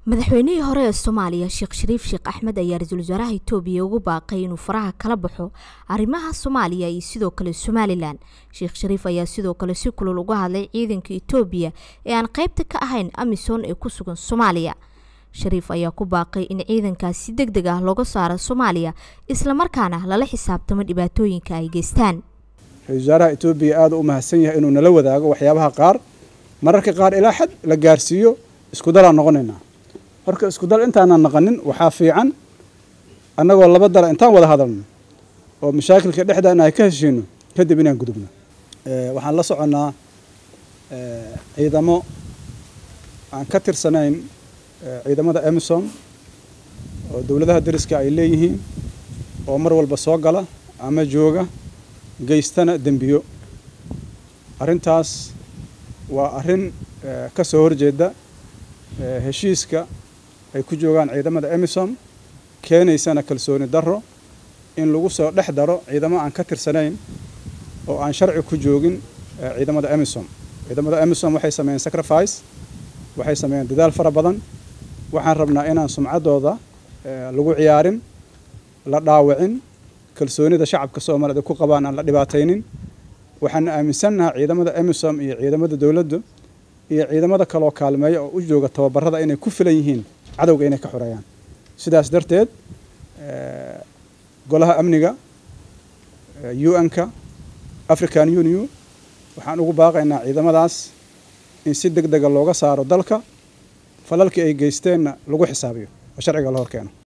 madaxweynihii hore ee soomaaliya sheekh shariif sheekh axmed ayaa ra-iisul wasaaraha itoobiya ugu baaqay inuu faraha kala baxo arrimaha soomaaliya iyo sidoo kale somalilan sheekh shariif ayaa sidoo kale si kulul uga hadlay ciidanka itoobiya ee aan qeybta ka ahayn amisom ee ku sugan soomaaliya shariif ayaa ku baaqay in ciidankaas si deg deg ah looga saaro soomaaliya islamarkaana lala xisaabtamo dhibaatooyinka ay geystaan ra-isul wasaaraha itoobiya aada u mahadsan yahay inuu nala wadaago waxyaabaha qaar mararka qaar ilaa xad la gaarsiiyo isku dalaan noqonaynaa horka isku dal intaanan naqanin waxaa fiican annagoo laba dala intaan wada hadalno oo mashaakilka dhexdaana ay ka heshiino kadib inaan gudubno waxaan la soconnaa ciidamo aan ka tirsanayn ciidamada emisom oo dowladaha dariska ay leeyihiin oo mar walba soo gala ama jooga geystana dembiyo arrintaas waa arrin ka soo horjeeda heshiiska ay ku joogaan ciidamada emisom keenaysana kalsooni darro in lagu soo dhex daro ciidamo aan ka tirsanayn oo aan sharci ku joogin ciidamada emisom ciidamada emisom waxay sameeyeen sacrifice waxay sameeyeen dadaal fara badan waxaan rabnaa inaan sumcaddooda lagu ciyaarin la dhaawicin kalsoonida shacabka soomaaliyed ay ku qabaan aan la dhibaataynin waxaan aaminsannaha ciidamada emisom iyo ciidamada dowladdu iyo ciidamada kaloo kaalmeeya oo u jooga tababarada inay ku filan yihiin cadowga inay ka xoreeyaan sidaas darteed golaha amniga u-n-ka african union waxaan ugu baaqaynaa ciidamadaas in si deg dega looga saaro dalka falalkii ay geysteenna lagu xisaabiyo oo sharciga la hor keeno